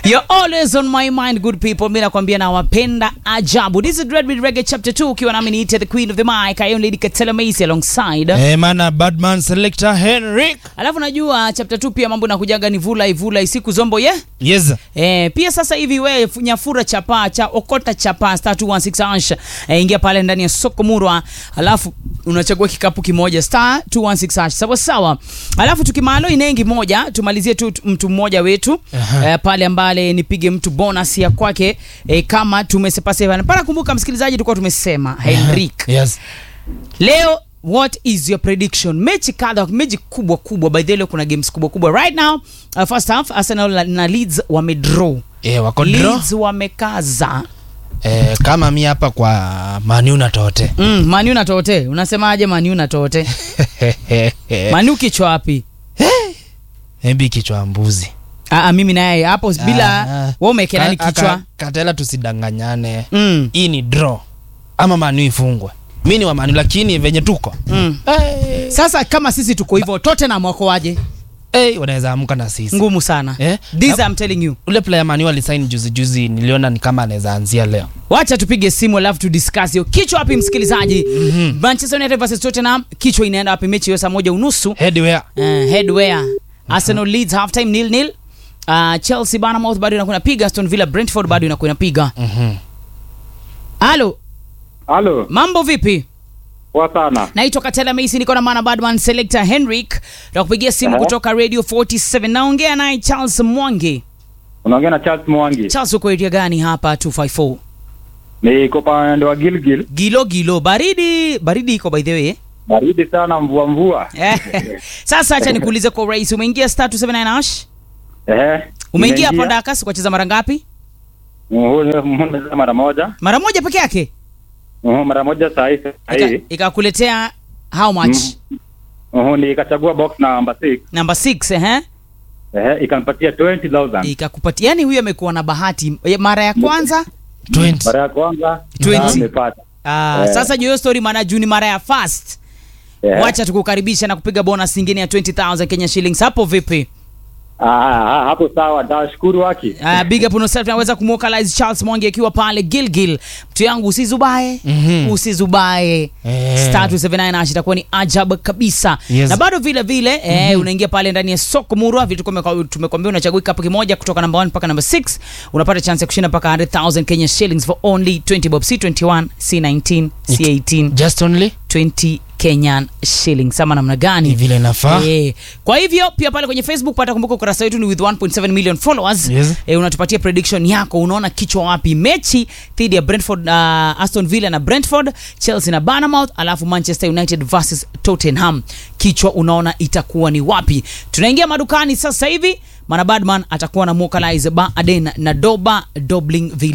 You're always on my mind good people. Mimi nakwambia nawapenda ajabu. This is Dread with Reggae chapter 2 ukiwa nami niite the queen of the mic. I am Lady Katela Macy alongside. Eh, mana Badman selector Henrik. Alafu najua chapter 2 pia mambo nakujaga ni vula ivula isiku zombo ye. Yes. Eh, pia sasa hivi we fu- nyafura chapa cha okota chapa star 216 hash eh, ingia pale ndani ya soko murwa, alafu unachagua kikapu kimoja star 216 hash sawa sawa. Alafu tukimalo inengi moja tumalizie tu tu- mtu mmoja wetu Aha. eh, pale ambale nipige mtu bonus ya kwake eh, kama tumesepaseva para. Kumbuka msikilizaji, tulikuwa tumesema Henrik Yes. Leo what is your prediction? Mechi kadha, mechi kubwa kubwa. By the way, leo kuna games kubwa kubwa. Right now, uh, first half Arsenal na- na Leeds wamedraw. Eh, wako draw. Leeds wamekaza. Eh, kama mi hapa kwa Manu na Tote. Mm, Manu na Tote. Unasemaje Manu na Tote? Manu kichwa wapi? Hebi kichwa mbuzi. Ah, ah, mimi naye hapo bila Ah. wewe umewekea nani Ka- kichwa? aka- Katela tusidanganyane. Mm. Hii ni draw. Ama Manu ifungwe. Mi ni wa Manu lakini venye tuko. Mm. Eh, Sasa kama sisi tuko hivyo, Tottenham wako waje? eh, wanaweza amka na sisi. Ngumu sana. Eh? This Na- I'm telling you. Ule player Manu alisign juzi juzi niliona ni kama anaweza anzia leo. wacha tupige simu alafu tu discuss hiyo kichwa wapi msikilizaji manchester united versus tottenham kichwa inaenda wapi mechi hiyo saa moja unusu Headwear. uh, headwear arsenal leads half time nil nil uh, chelsea banamouth bado inakuwa inapiga aston villa brentford bado inakuwa inapiga Mhm. halo Halo, mambo vipi poa sana. naitwa katela maisi niko na mana badman selector henrik nakupigia simu Aha. kutoka radio 47 naongea naye charles mwangi Unaongea na Charles Mwangi. charles uko area gani hapa 254 Niko pande wa Gilgil. gilo gilo baridi baridi iko by the way eh? Baridi sana, mvua mvua. sasa acha nikuulize kwa urahisi umeingia star 279 hash Ehe. umeingia hapo Nimeingia. ndakasi kucheza mara ngapi Muhu- muhu- mara moja. mara moja peke yake Muhu, mara moja saa hii saa Ika- hii. ikakuletea how much Muhu, nikachagua box number 6. number 6 eh Ehe, ikanipatia 20,000. ikakupatia yani huyu amekuwa na bahati Ya mara ya kwanza 20. Mara ya kwanza 20. na nimepata. ah, Eh. sasa juu hiyo story maana juu ni mara ya first Ehe. wacha tukukaribisha na kupiga bonus nyingine ya 20000 Kenya shillings hapo vipi Ah, ah, hapo sawa, tashukuru waki. Uh, big up on yourself naweza kumwokalize Charles Mwangi akiwa pale Gilgil. Mtu yangu usizubae, Mhm. usizubae. Eh. Star 279 ash itakuwa ni ajabu kabisa. Yes. Na bado vile vile eh, unaingia pale ndani ya soko Murwa, vitu tume- tumekwambia unachagua kikapu kimoja kutoka number 1 mpaka number 6, unapata chance ya kushinda mpaka 100,000 Kenya shillings for only 20 bob C21, C19, C18, Just only 20 Kenyan shillings. Sama namna gani? ni vile inafaa. Eh, kwa hivyo pia pale kwenye facebook pata kumbuka ukurasa wetu ni with 1.7 million followers Yes. eh, unatupatia prediction yako unaona kichwa wapi mechi dhidi ya brentford uh, aston villa na brentford chelsea na banamouth alafu manchester united versus tottenham kichwa unaona itakuwa ni wapi tunaingia madukani sasa hivi mana badman atakuwa na mokalize baden na doba dobling villa